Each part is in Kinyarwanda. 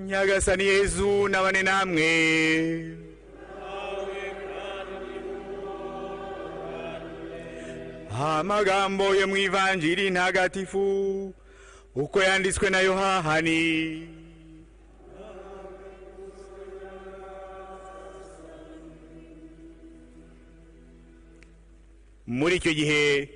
nyagasani yezu nabane namwe amagambo yo mu ivanjiri ntagatifu uko yanditswe na yohahani muri icyo gihe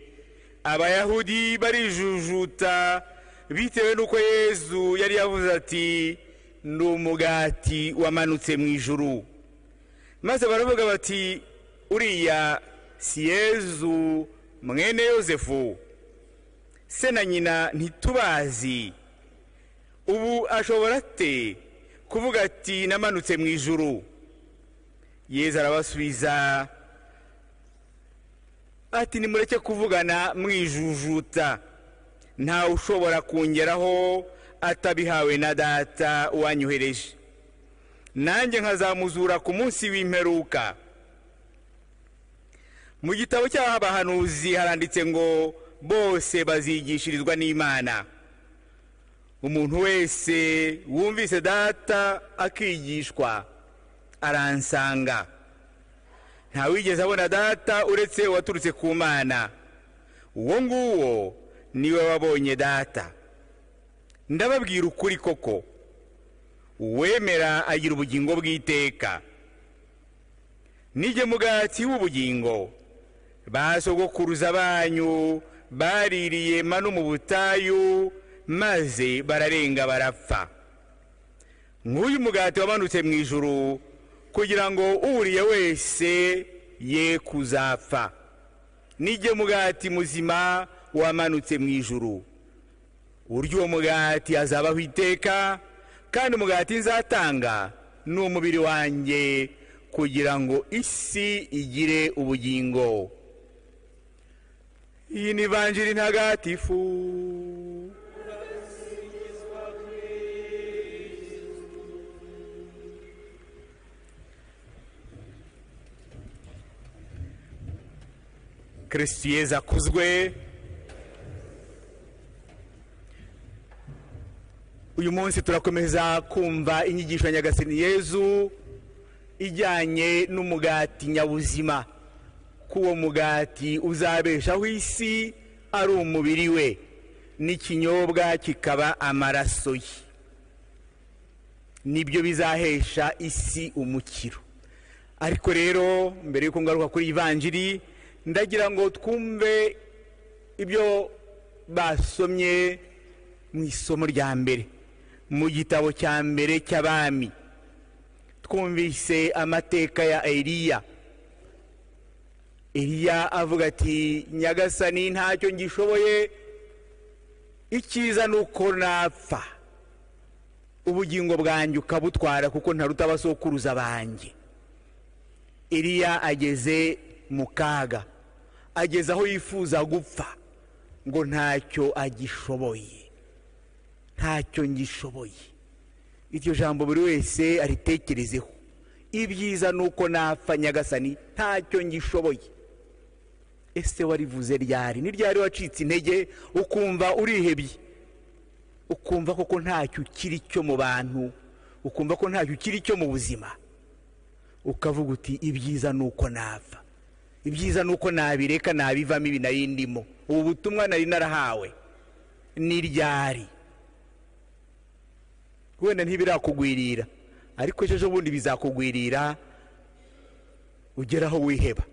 abayahudi barijujuta bitewe n'uko yezu yari yavuze ati ni umugati wamanutse mu ijuru maze baravuga bati uriya si yezu mwene yosefu se na nyina ntitubazi ubu ashobora ate kuvuga ati namanutse mu ijuru yezu arabasubiza ati nimureke kuvugana mwijujuta ntawe ushobora kungeraho atabihawe na data wanyohereje nanjye nkazamuzura ku munsi w'imperuka mu gitabo cy'aho abahanuzi haranditse ngo bose bazigishirizwa n'imana umuntu wese wumvise data akigishwa aransanga ntawigeze abona data uretse waturutse ku mana uwo nguwo niwe wabonye data ndababwira ukuri koko uwemera agira ubugingo bw'iteka mugati w'ubugingo basogokuruza banyu baririye mano mu butayu maze bararenga barapfa nk'uyu mugati wamanutse mu ijuru kugira ngo uwuriye wese ye kuzapfa nijye mugati muzima wamanutse mu ijuru urya uwo mugati azabaho iteka kandi umugati nzatanga ni umubiri wanjye kugira ngo isi igire ubugingo iyi ni vanjiri ntagatifu kirisiti yezu akuzwe uyu munsi turakomeza kumva inyigisho ya nyagasani yezu ijyanye n'umugati nyabuzima ko uwo mugati uzabeshaho isi ari umubiri we n'ikinyobwa kikaba amaraso ye nibyo bizahesha isi umukiro ariko rero mbere y'uko ngaruka kuri ivanjiri ndagira ngo twumve ibyo basomye mu isomo rya mbere mu gitabo cya mbere cy'abami twumvise amateka ya eriya eriya avuga ati nyagasani ntacyo ngishoboye icyiza ni uko napfa ubugingo bwanjye ukabutwara kuko ntaruta abasokuruza banjye eriya ageze mu kaga ageze aho yifuza gupfa ngo ntacyo agishoboye ntacyo ngishoboye iryo jambo buri wese aritekerezeho ibyiza ni uko napfa nyagasani ntacyo ngishoboye ese warivuze ryari ni ryari wacitse intege ukumva urihebye ukumva koko ntacyo ukiri cyo mu bantu ukumva ko ntacyo ukiri cyo mu buzima ukavuga uti ibyiza ni uko napfa ibyiza ni uko nabireka nabivamo ibi nari ndimo ubu butumwa nari narahawe ni ryari wenda ntibirakugwirira ariko ejo bundi bizakugwirira ugeraho wiheba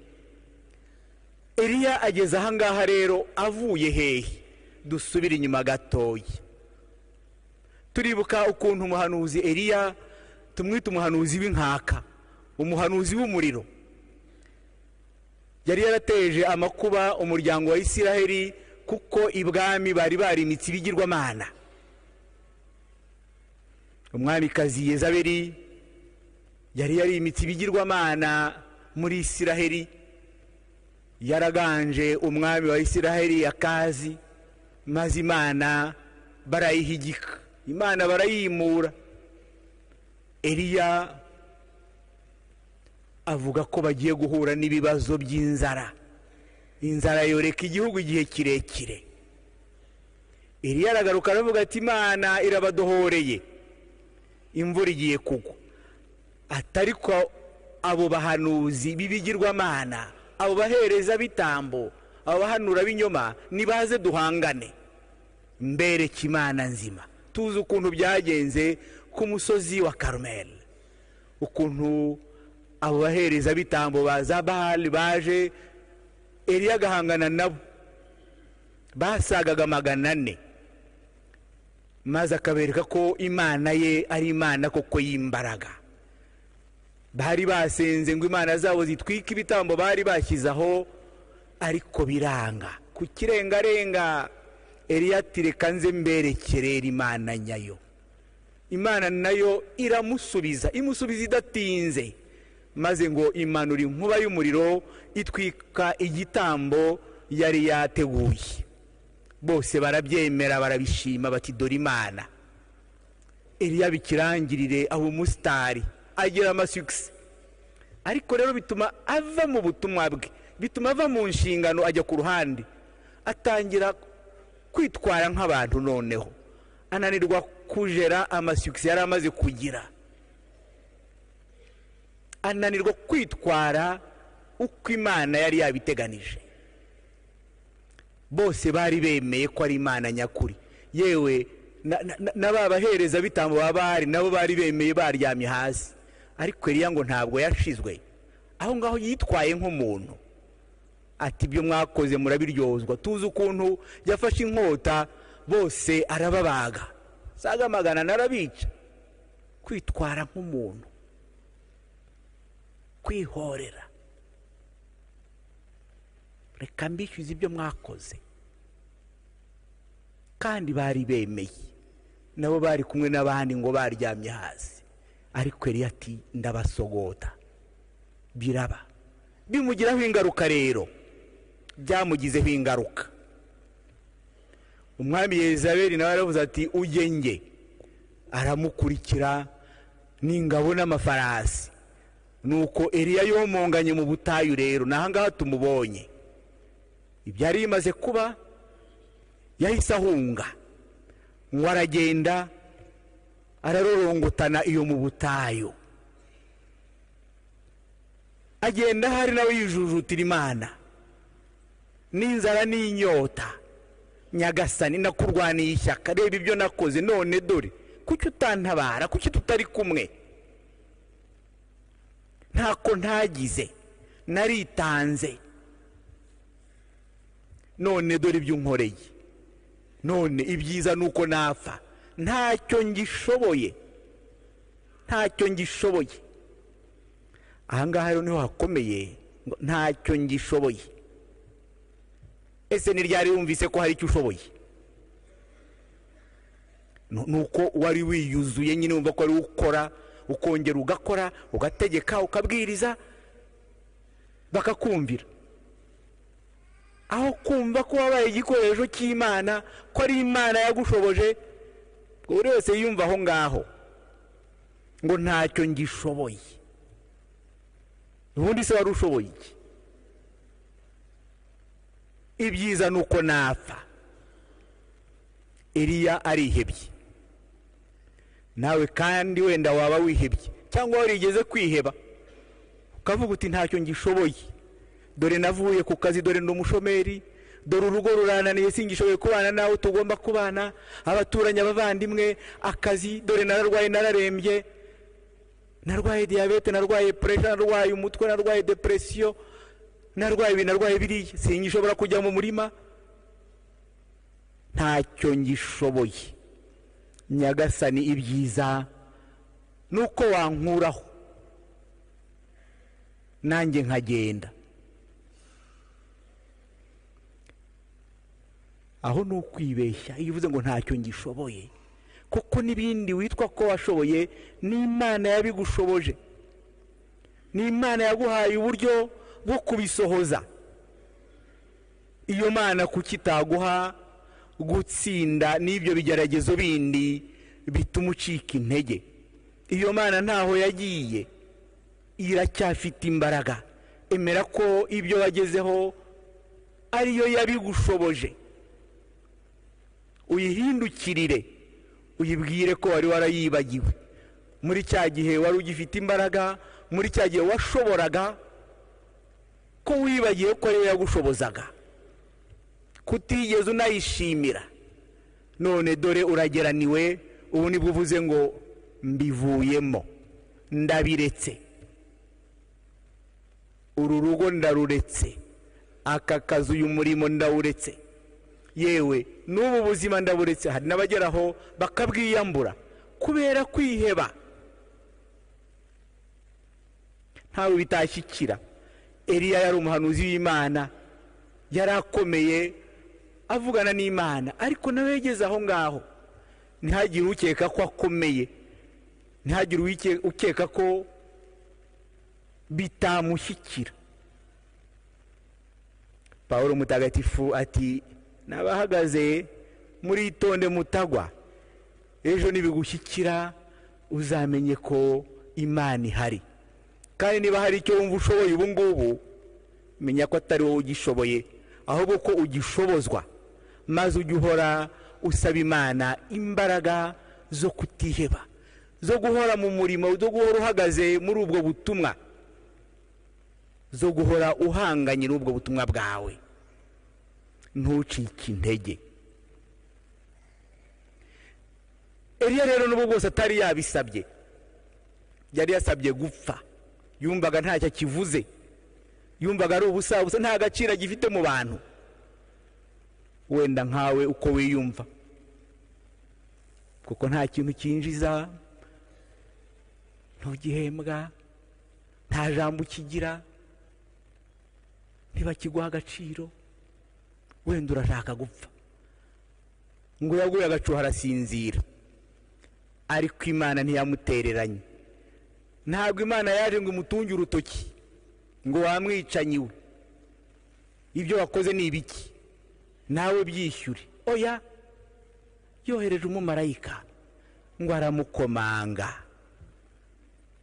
eriya ageze ahangaha rero avuye hehe dusubire inyuma gatoya turibuka ukuntu umuhanuzi eriya tumwita umuhanuzi w'inkaka umuhanuzi w'umuriro yari yarateje amakuba umuryango wa isiraheli kuko ibwami bari barimitse ibigirwamana umwamikazi yezaberi yari yarimitse ibigirwamana muri isiraheli yaraganje umwami wa isiraheli akazi maze imana barayihigika imana barayimura eriya avuga ko bagiye guhura n'ibibazo by'inzara inzara yoreka igihugu igihe kirekire eriya aragaruka aravuga ati imana irabadohoreye imvura igiye kugwa atari ko abo bahanuzi b'ibigirwamana abo bahereza bitambo abo bahanura b'inyoma nibaze duhangane mbereke imana nzima tuzi ukuntu byagenze ku musozi wa karumeli ukuntu abo bahereza bitambo ba za bahari baje eriya agahangana nabo basagaga magana ane maze akabereka ko imana ye ari imana koko y'imbaraga bari basenze ngo imana zabo zitwike ibitambo bari bashyize aho ariko biranga ku kirengarenga eriya ati reka nze mberekerera imana nyayo imana nayo iramusubiza imusubiza idatinze maze ngo imanura inkuba y'umuriro itwika igitambo yari yateguye bose barabyemera barabishima bati dore imana eriya bikirangirire aba umusitari agira amasugisi ariko rero bituma ava mu butumwa bwe bituma ava mu nshingano ajya ku ruhande atangira kwitwara nk'abantu noneho ananirwa kujera amasugisi yari amaze kugira ananirwa kwitwara uko imana yari yabiteganije bose bari bemeye ko ari imana nyakuri yewe na ba bahereza bitambo baba bahari nabo bari bemeye baryamye hasi ariko eriya ngo ntabwo yashizwe aho ngaho yitwaye nk'umuntu ati ibyo mwakoze murabiryozwa tuzi ukuntu yafashe inkota bose arababaga saga magana narabica kwitwara nk'umuntu kwihorera reka mbishyuze ibyo mwakoze kandi bari bemeye nabo bari kumwe n'abandi ngo baryamye hasi ariko eriya ati ndabasogota biraba bimugiraho ingaruka rero byamugizeho ingaruka umwami yezaberi nawe aravuze ati ujye nge aramukurikira n'ingabo n'amafarasi nuko eriya yomonganye mu butayu rero ni ahangaha tumubonye ibyari bimaze kuba yahise ahunga ngo aragenda ararorongotana iyo mu butayu agenda ahari nawe yijujutira imana n'inzara n'inyota nyagasani nakurwaniye ishyaka reba ibyo nakoze none dore kuki utantabara kuki tutari kumwe ntako ntagize naritanze none dore ibyo unkoreye none ibyiza ni uko napfa ntacyo ngishoboye ntacyo ngishoboye ahangaha rero niho hakomeye ngo ntacyo ngishoboye ese ntiryari wumvise ko hari icyo ushoboye ni uko wari wiyuzuye nyine wumva ko wari ukora ukongera ugakora ugategeka ukabwiriza bakakumvira aho kumva ko wabaye igikoresho cy'imana ko ari imana yagushoboje buri wese yiyumva aho ngaho ngo ntacyo ngishoboye ubundi se wari ushoboye iki ibyiza ni uko napfa iriya arihebye nawe kandi wenda waba wihebye cyangwa warigeze kwiheba ukavuga uti ntacyo ngishoboye dore navuye ku kazi dore ni umushomeri dore urugo rurananiye singishoboye kubana nawe tugomba kubana abaturanyi abavandimwe akazi dore nararwaye nararembye narwaye diyabete narwaye puresha narwaye umutwe narwaye depresiyo narwaye ibi narwaye biriya singishobora kujya mu murima ntacyo ngishoboye nyagasani ibyiza ni uko wankuraho nanjye nkagenda aho ni ukwibeshya iyo uvuze ngo ntacyo ngishoboye kuko n'ibindi witwa ko washoboye n'imana yabigushoboje n'imana yaguhaye uburyo bwo kubisohoza iyo mana kuki itaguha gutsinda n'ibyo bigeragezo bindi bituma ucika intege iyo mana ntaho yagiye iracyafite imbaraga emera ko ibyo wagezeho ariyo yabigushoboje uyihindukirire uyibwire ko wari warayibagiwe muri cya gihe wari ugifite imbaraga muri cya gihe washoboraga ko wibagiwe ko ariwe yagushobozaga kutigeze unayishimira none dore urageraniwe ubu nibwo uvuze ngo mbivuyemo ndabiretse uru rugo ndaruretse aka kazi uyu murimo ndawuretse yewe n'ubu buzima ndaburetse hari n'abageraho bakabwiyambura kubera kwiheba ntawe bitashyikira Eliya yari umuhanuzi w'imana yari akomeye avugana n'imana ariko nawe yageze aho ngaho ntihagire ukeka ko akomeye ntihagire ukeka ko bitamushyikira paul mutagatifu ati nabahagaze muri itonde mutagwa ejo nibigushyikira uzamenye ko imana ihari kandi niba hari icyo wumva ushoboye ubu ngubu menya ko atari wowe ugishoboye ahubwo ko ugishobozwa maze ujye uhora usaba imana imbaraga zo kutiheba zo guhora mu murimo zo guhora uhagaze muri ubwo butumwa zo guhora uhanganye n'ubwo butumwa bwawe ntucike intege Eliya rero n'ubu bwose atari yabisabye yari yasabye gupfa yumvaga ntacyo akivuze yumvaga ari ubusa busa nta gaciro agifite mu bantu wenda nkawe uko wiyumva kuko nta kintu cyinjiza ntugihembwa nta jambo ukigira ntibakiguha agaciro wenda urashaka gupfa ngo yaguye agacuho arasinzira ariko imana ntiyamutereranye ntabwo imana yaje ngo imutunge urutoki ngo wamwicanyiwe ibyo wakoze ni ibiki nawe byishyure oya yohereje umumarayika ngo aramukomanga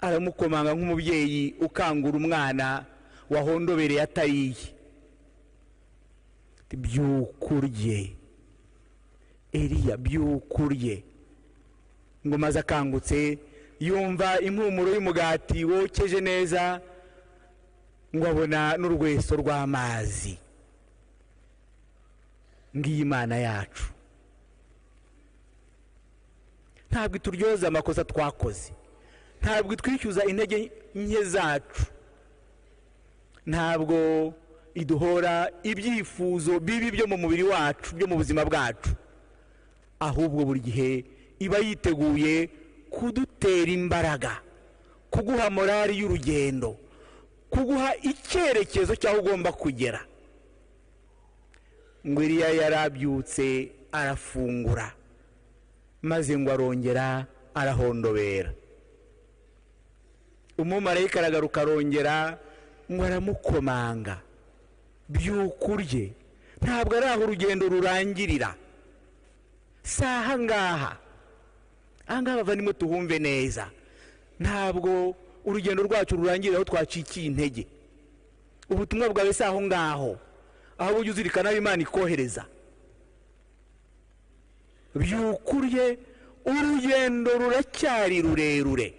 aramukomanga nk'umubyeyi ukangura umwana wahondobereye atariye byukurye eriya byukurye ngo maze akangutse yumva impumuro y'umugati wokeje neza ngo abona n'urweso rw'amazi ngiyi imana yacu ntabwo ituryoza amakosa twakoze ntabwo itwishyuza intege nke zacu ntabwo iduhora ibyifuzo bibi byo mu mubiri wacu byo mu buzima bwacu ahubwo buri gihe iba yiteguye kudutera imbaraga kuguha morali y'urugendo kuguha icyerekezo cy'aho ugomba kugera ngo iriya yarabyutse arafungura maze ngo arongera arahondobera umumarayika aragaruka arongera ngo aramukomanga byukurye ntabwo ari aho urugendo rurangirira si aha ngaha ahangaha bavandimwe tuhumve neza ntabwo urugendo rwacu rurangira aho twacikiye intege ubutumwa bwawe si aho ngaho aho ujya uzirikana aho imana ikohereza byukurye urugendo ruracyari rurerure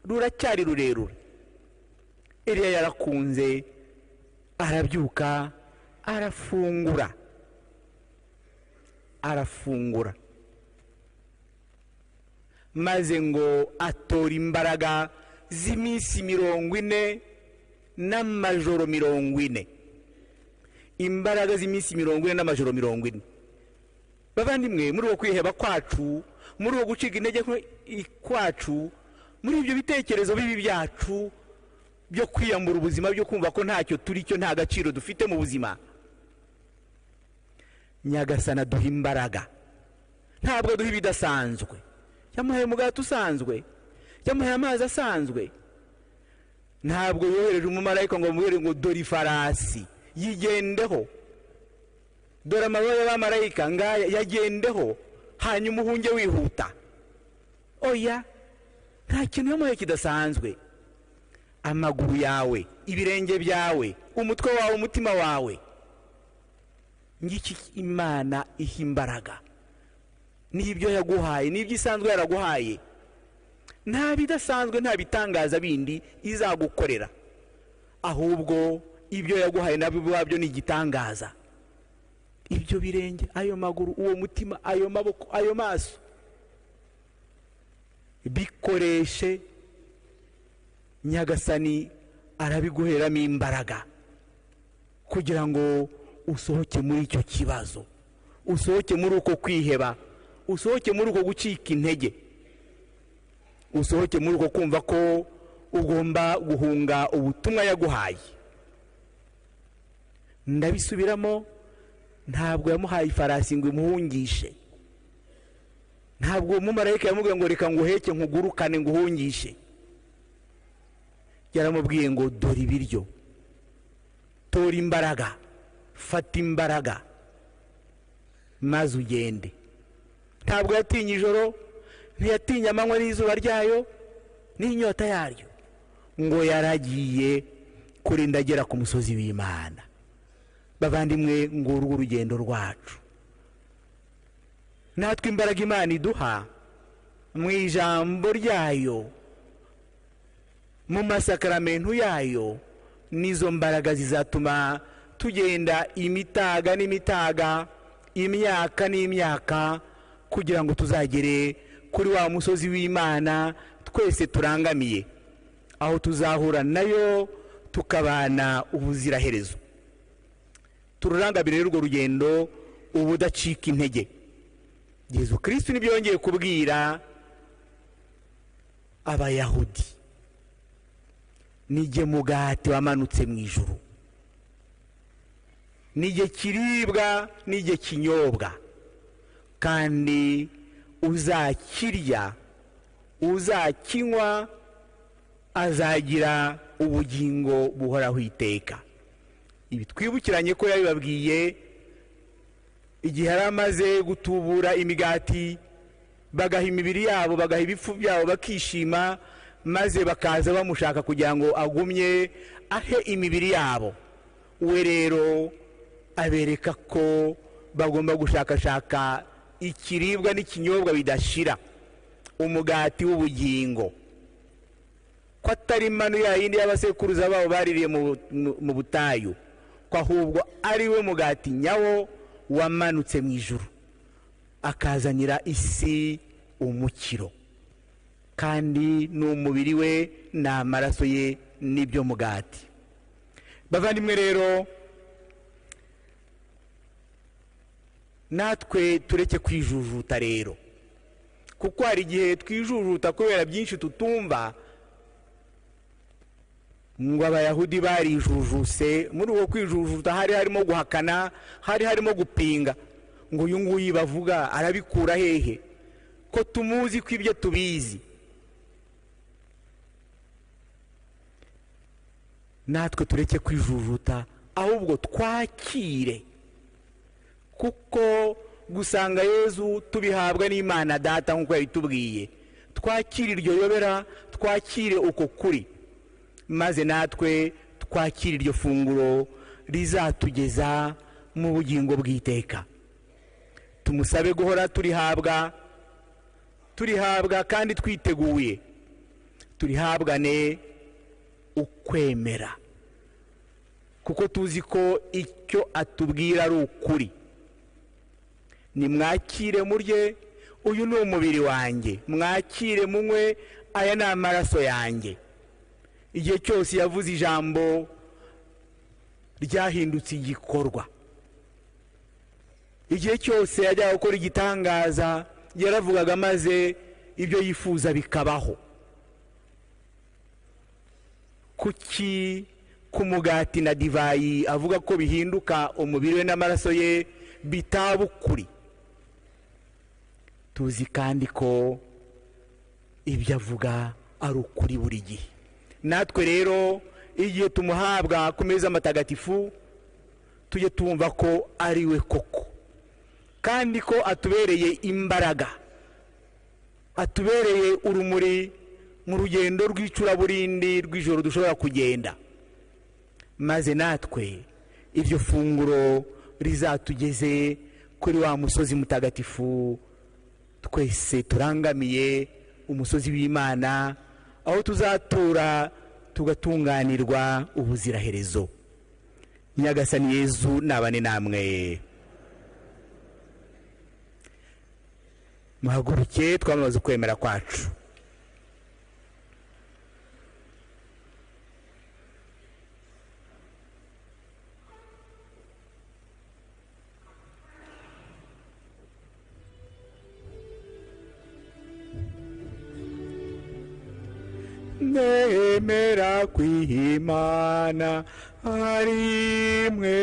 ruracyari rurerure iriya yarakunze arabyuka arafungura arafungura maze ngo atora imbaraga z'iminsi mirongo ine n'amajoro mirongo ine imbaraga z'iminsi mirongo ine n'amajoro mirongo ine bavandimwe muri uwo kwiheba kwacu muri uwo gucika intege kwacu muri ibyo bitekerezo bibi byacu byo kwiyambura ubuzima byo kumva ko ntacyo turi cyo nta gaciro dufite mu buzima nyagasana duha imbaraga ntabwo aduha ibidasanzwe yamuhaye umugati usanzwe yamuhaye amazi asanzwe ntabwo yohereje umumarayika ngo bamuhere ngo dore ifarasi yigendeho dore amababa y'abamarayika ngaya yagendeho hanyuma uhunge wihuta oya nta kintu yamuhaye kidasanzwe amaguru yawe ibirenge byawe umutwe wawe umutima wawe ngiki imana iha imbaraga n'ibyo yaguhaye n'ibyo isanzwe yaraguhaye nta bidasanzwe nta bitangaza bindi izagukorera ahubwo ibyo yaguhaye nabyo ubwabyo ni igitangaza ibyo birenge ayo maguru uwo mutima ayo maboko ayo maso bikoreshe nyagasani arabiguheramo imbaraga kugira ngo usohoke muri icyo kibazo usohoke muri uko kwiheba usohoke muri uko gucika intege usohoke muri uko kumva ko ugomba guhunga ubutumwa yaguhaye ndabisubiramo ntabwo yamuhaye ifarasi ngo imuhungishe ntabwo uwo mumarayika yamubwiye ngo reka nguheke nkugurukane nguhungishe yaramubwiye ngo dore ibiryo tora imbaraga fata imbaraga maze ugende ntabwo yatinye ijoro ntiyatinye amanywa n'izuba ryayo n'inyota yaryo ngo yaragiye kurinda agera ku musozi w'imana bavandimwe ngo urwo urugendo rwacu natwe imbaraga imana iduha mu ijambo ryayo mu masakaramentu yayo n'izo mbaraga zizatuma tugenda imitaga n'imitaga imyaka n'imyaka kugira ngo tuzagere kuri wa musozi w'imana twese turangamiye aho tuzahura nayo tukabana ubuziraherezo tururangamire urwo rugendo ubudacika intege yezu kirisitu nibyo yongeye kubwira abayahudi nige mugati wamanutse mu ijuru nige kiribwa nige kinyobwa kandi uzakirya uzakinywa azagira ubugingo buhoraho iteka ibi twibukiranye ko yabibabwiye igihe yari amaze gutubura imigati bagaha imibiri yabo bagaha ibifu byabo bakishima maze bakaza bamushaka kugira ngo agumye ahe imibiri yabo we rero abereka ko bagomba gushakashaka ikiribwa n'ikinyobwa bidashira umugati w'ubugingo ko atari manu ya yindi y'abasekuruza babo baririye mu butayu ko ahubwo ari we mugati nyawo wamanutse mu ijuru akazanira isi umukiro kandi ni umubiri we ni amaraso ye n'ibyo mugati bavandimwe rero natwe tureke kwijujuta rero kuko hari igihe twijujuta kubera byinshi tutumva ngo abayahudi barijujuse muri uwo kwijujuta hari harimo guhakana hari harimo gupinga ngo uyu nguyu bavuga arabikura hehe ko tumuzi ko ibyo tubizi natwe tureke kwijujuta ahubwo twakire kuko gusanga yezu tubihabwa n'imana data nk'uko yabitubwiye twakire iryo yobera twakire uko kuri maze natwe twakire iryo funguro rizatugeza mu bugingo bw'iteka tumusabe guhora turihabwa turihabwa kandi twiteguye turihabwane ukwemera kuko tuzi ko icyo atubwira ari ukuri nimwakire murye uyu ni umubiri wanjye mwakire munywe aya ni amaraso yanjye igihe cyose yavuze ijambo ryahindutse igikorwa igihe cyose yajyaga gukora igitangaza yaravugaga maze ibyo yifuza bikabaho kuki ku mugati na divayi avuga ko bihinduka umubiri we n'amaraso ye bitaba ukuri tuzi kandi ko ibyo avuga ari ukuri buri gihe natwe rero igihe tumuhabwa ku meza amatagatifu tujye tumva ko ari we koko kandi ko atubereye imbaraga atubereye urumuri mu rugendo rw'icuraburindi rw'ijoro dushobora kugenda maze natwe iryo funguro rizatugeze kuri wa musozi mutagatifu twese turangamiye umusozi w'imana aho tuzatura tugatunganirwa ubuziraherezo nyagasani yezu nabane namwe muhaguruke twamamaze ukwemera kwacu nemera kwihimana ari mwe